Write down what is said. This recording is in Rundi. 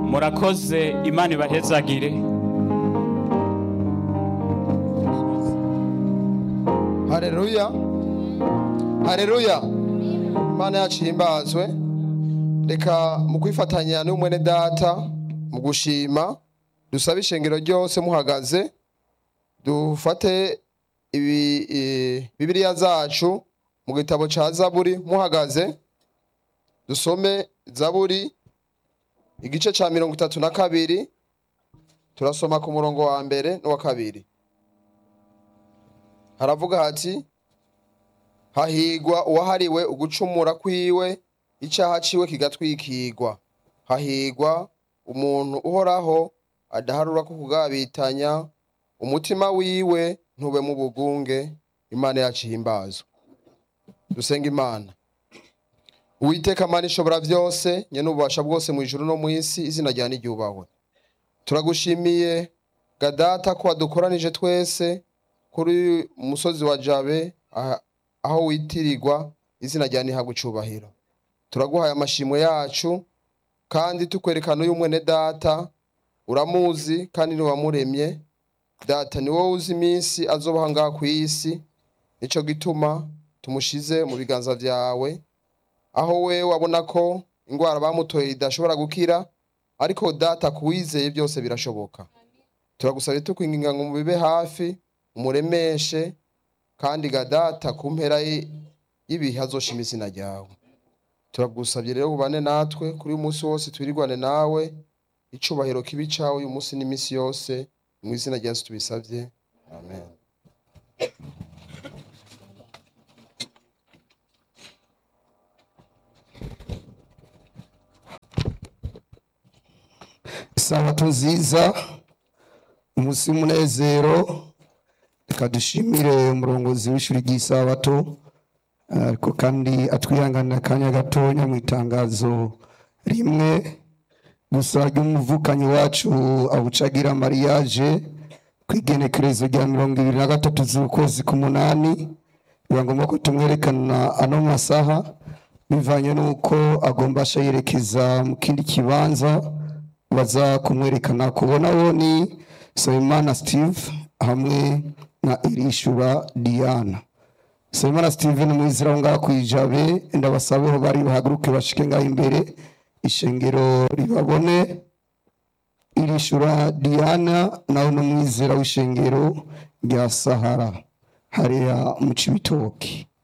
murakoze imana ibahezagire hareruya hareruya imana yacu ihimbazwe reka mu kwifatanya n'umwene data mu gushima dusabe ishengero ryose muhagaze dufate ibi i- bibiliya zacu mu gitabo ca zaburi muhagaze dusome zaburi igice ca mirongo itatu na kabiri turasoma ku murongo wa mbere n'uwa kabiri haravuga hati hahigwa uwahariwe ugucumura kwiwe icyaha ciwe kigatwikirwa hahigwa umuntu uhoraho adaharura ko kugabitanya umutima wiwe ntube mu bugunge imana yacu ihimbazwe dusenga imana uwiteka mana ishobora byose nyene ububasha bwose mu ijuru no mu isi izina rya niryubahwe turagushimiye gadata ko wadukoranije twese kuri umusozi wa jabe aha- aho witirirwa izina rya nihabwa icubahiro turaguhaye amashimwe yacu kandi tukwerekana uyu mwene data uramuzi kandi niwamuremye data ni wowe uzi iminsi azobaha ngaha ku isi nico gituma tumushize mu biganza vyawe aho we wabona ko ingwara bamutoye idashobora gukira ariko data kuwizeye byose birashoboka turagusabye tukwinginga ngo mubibe hafi umuremeshe kandi gadata ku mpera y- y'ibihe azoshima izina ryawe turagusabye rero ubane natwe kuri uyu munsi wose twirirwane nawe icubahiro kibi cawe uyu munsi n'iminsi yose mu izina rya yesu tubisabye amen isabato nziza umunsi w'umunezero reka dushimire umurongozi w'ishuri ry'isabato ariko kandi atwihanganira akanya gatonya mu itangazo rimwe gusa ry'umuvukanyi wacu abucagira mariage ku igenekerezo rya mirongo ibiri na gatatu z'ukwezi k'umunani biba ngombwa ko tumwerekana ano masaha bivanye n'uko agomba asha yerekeza mu kindi kibanza baza kumwerekana kubona bo ni Nsabimana Steve hamwe na Irishura Diana Nsabimana Steve ni mwizira wo ngaha kwijabe ndabasabe aho bari bahaguruke bashike ngaho imbere ishengero ribabone Irishura Diana nawe ni umwizera w'ishengero rya Sahara hariya mu Cibitoki